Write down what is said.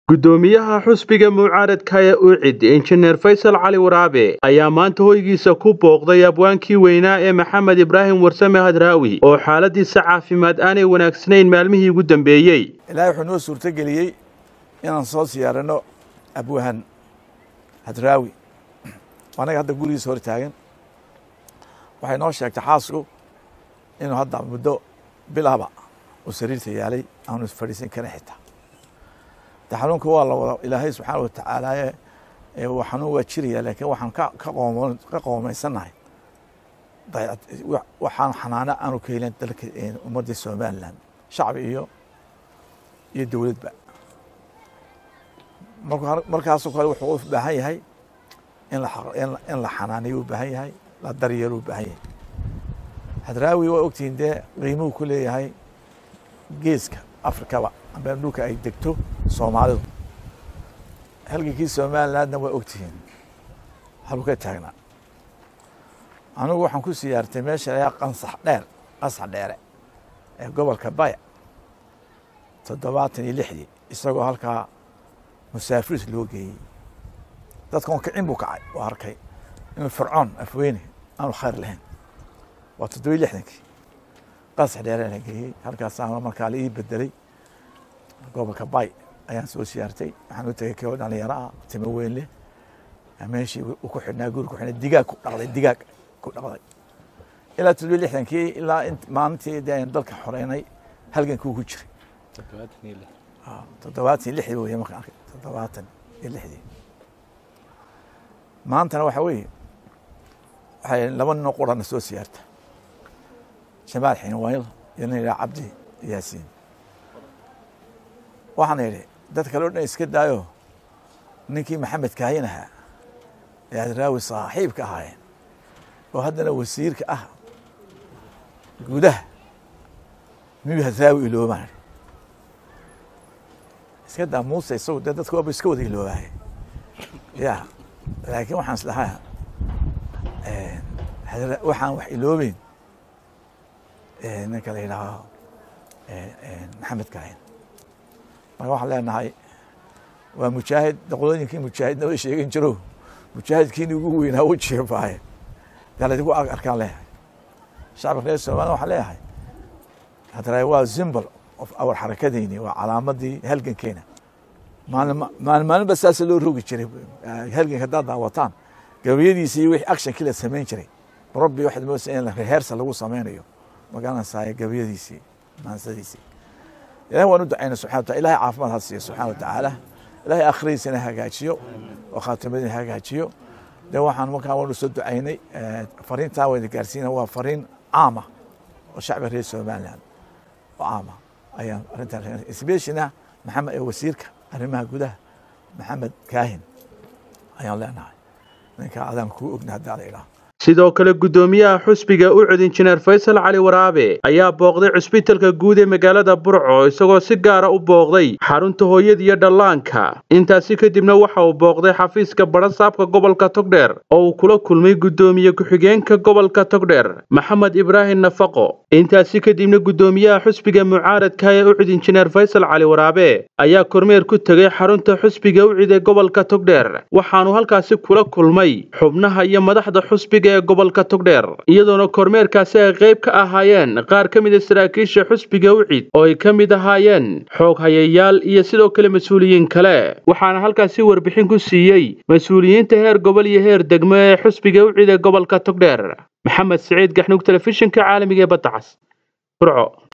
gudoomiyaha xusbiga mucaaradka ee ucid injineer faysal cali waraabe ayaa maanta hoygiisa ku booqday abwaankii weynaa ee maxamed ibraahim warsame hadraawi oo xaaladiisa caafimaad aanay wanaagsanayn maalmihii ugu dambeeyey ilaahay wuxuu noo suurtogeliyey inaan soo siyaarano abwahan hadraawi anaga hadda gurigiisa hor taagan waxay noo sheegtay xaasku inuu hadda muddo bilaba uu sariirta yaalay aanu fadhiisan karin xitaa de xanuunka waa la wada ilaahay subxaana watacaalaaye xanuun waa jiraya laakiin waxaan ka qoomaysannahay waxaan xanaano aanu ka helin dalka ummadda somalilan shacbi iyo iyo dowladba markaasoo kale wuxuu u baahan yahay in la xanaaniyo u baahan yahay la daryeelo u baahan yahay hadraawi waa ogtihiin dee qiimuhu ku leeyahay geeska afrikaba amba dhulka ay degto soomaalidu halgankii somalilandna waa ogtihiin haluu ka taagnaa anigu waxaan ku siyaartay meesha layaa qansax dheer qansax dheere ee gobolka baya toddobaatan iyo lixdii isagoo halkaa musaafiris loo geeyey dadkan kicin buu kacay oo arkay inuu fircoon afweyne aanu khayr lahayn waa toddobiyi lixdankii qansax dheere la geeyey halkaasaa markaa la ii bedelay gobolka bay ayaan soo siyaartay waxaan u tegay koo dhalinyaro ah timo weyn leh meeshii uu ku xidhnaa guri ku xidhnaa digaag ku dhaqday digaag ku dhaqday ilaa toddobiyi lixdankii ilaa maalintii dee aynu dalka xoreynay halgankii ku jiray toddobaatan iyo lixdii wey markaan arkay toddobaatan iyo lixdii maantana waxa weeye waxay laba ninoo qurana soo siyaarta jamaal xinwayl iyo nin yidhaha cabdi yaasiin waxaan idhi dad kale o dhan iska daayo ninkii maxamed kaayin ahaa ee hadraawi saaxiibka ahaayeen oo haddana wasiirka ah gudaha miyuu hadraawi iloobaan iska daa muuse isagu dee dadka waaba iska wada iloobaaya ya laakiin waxaan islahaa waxaan wax iloobeyn ninka la yidhaaho maxamed kaayin marka waxaan leenahay waa mujaahid doqdooyinkii mujaahidna way sheegin jiro mujaahidkiini ugu weynaa u jeebaaye yaa laydigu arkaan leeyahay shacabka reer somaliya waxaan leeyahay haddana waa simbol of awar xarakadeyni waa calaamadii halgankeena maalin maalinba saasa loo rogi jiray halganka haddaad daawataan gabayadiisi iyo wixii actionkii la samayn jiray rabbi waxaad moodaysa in reheersa lagu samaynayo magaranaysaa gabayadiisii maansadiisii ilahi waan u ducayna subxana wataala ilahay caafimaad ha siiyo subxana watacaala ilahay akhiradiisana hagaajiyo oo khaatimadiina hagaajiyo de waxaan markaa waanu soo ducaynay fariintaa wayna gaarsiina waa fariin caama oo shacbiga reer somaliland oo caama ayaan arrintan especialna maxamed ee wasiirka arrimaha gudaha maxamed kaahin ayaan leenahay ninka adaan kuu ogna haddaa la idhaah sidoo kale gudoomiyaha xusbiga ucud injineer faysal cali waraabe ayaa booqday cusbitalka guud ee magaalada burco isagoo si gaara u booqday xarunta hooyada iyo dhallaanka intaasi kadibna waxa uu booqday xafiiska badhasaabka gobolka togdheer oo uu kula kulmay gudoomiye ku-xigeenka gobolka togdheer maxamed ibraahim nafaqo intaasi kadibna gudoomiyaha xusbiga mucaaradka ee ucud injineer faysal cali waraabe ayaa kormeer ku tegay xarunta xusbiga ucid ee gobolka togdheer waxaanu halkaasi kula kulmay xubnaha iyo madaxda xusbiga ee gobolka togdheer iyadoona kormeerkaasi ay qayb ka ahaayeen qaar ka mida saraakiisha xusbiga ucid oo ay ka mid ahaayeen xoog hayayaal iyo sidoo kale mas-uuliyiin kale waxaana halkaasi warbixin ku siiyey mas-uuliyiinta heer gobol iyo heer degmo ee xusbiga ucid ee gobolka togdheer maxamed siciid gaxnug telefishinka caalamiga ee badda cas burco